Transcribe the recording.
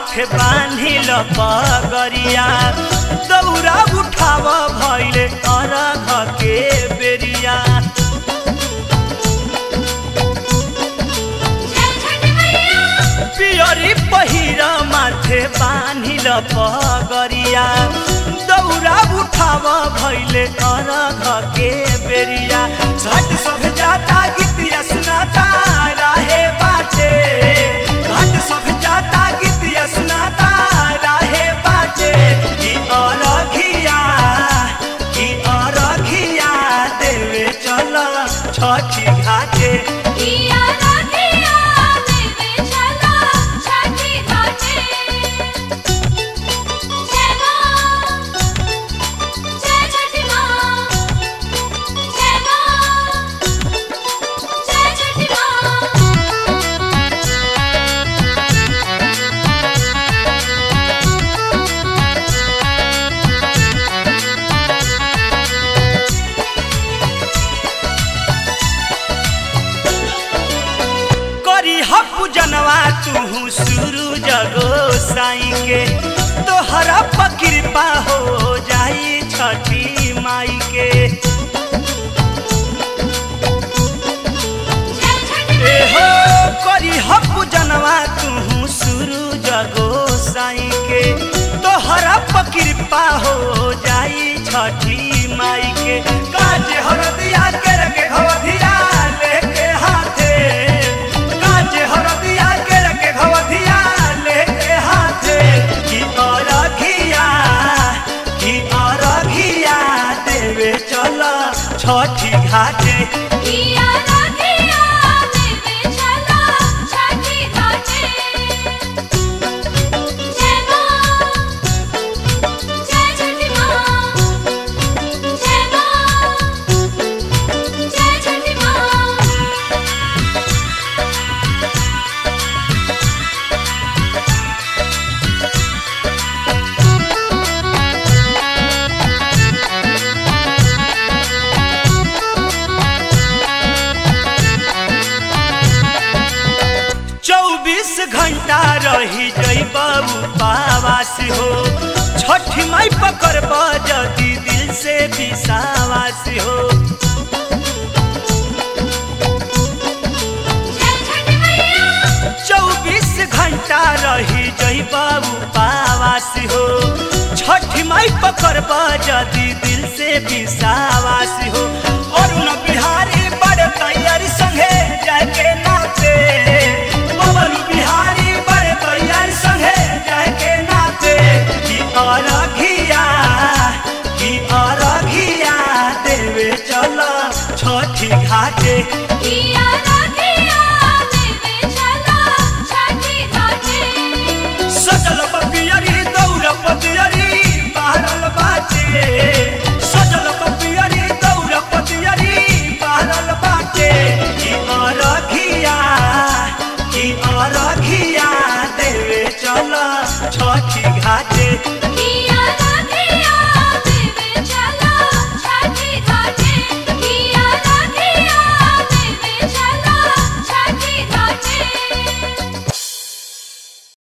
माथे बान्हिल पगरिया दौरा उठाव भैले अरघ के बेरिया जय छठी मैया पियरी पहिर माथे बान्हिल पगरिया दौरा उठाव भैले अरघ के बेरिया झट सब जाता गीतिया सुनाता राहे बाटे झट सब जाता गीतिया सुनाता राहे बाटे की अरघिया की अरघिया देवे चल छठी घाटे किया रखिया देवे चला छठी घाटे जय मां जय छठी मां जय मां जय छठी मां करी हपु जनवा तू शुरू जगो साई के तोहरा पर कृपा हो जाई छठी माई के जय छठी ए हो करी हपु जनवा तू शुरू जगो साई के तोहरा पर कृपा हो जाई छठी माई के काज हरदिया के रखे घवधिया लेके हाथे काज हरदिया के रखे घवधिया लेके हाथे की अरघिया की अरघिया देवे चल छठी घाटे किया रखिया देवे चला छठी घाटे जय मां जय छठी मां जय मां जय छठी मां चौबीस घंटा रही जई बाबू पावास हो छठी माई पकड़ जदी दिल से विश्वास हो जय छठी मैया चौबीस घंटा रही जई बाबू पावास हो छठी माई पकड़ जदी दिल से विश्वास हो और न बिहारी बड़े तैयारी संगे जाके नाचे पवन बिहारी बड़े तैयारी संगे जाके नाचे की अरघिया की अरघिया देवे चल छठी घाटे किया रखिया देवे चला छठी घाटे सजल पपियरी दौड़ पतियरी बहरल बाटे सजल पपियरी दौड़ पतियरी बहरल बाटे की अरघिया की अरघिया देवे चल छठी घाटे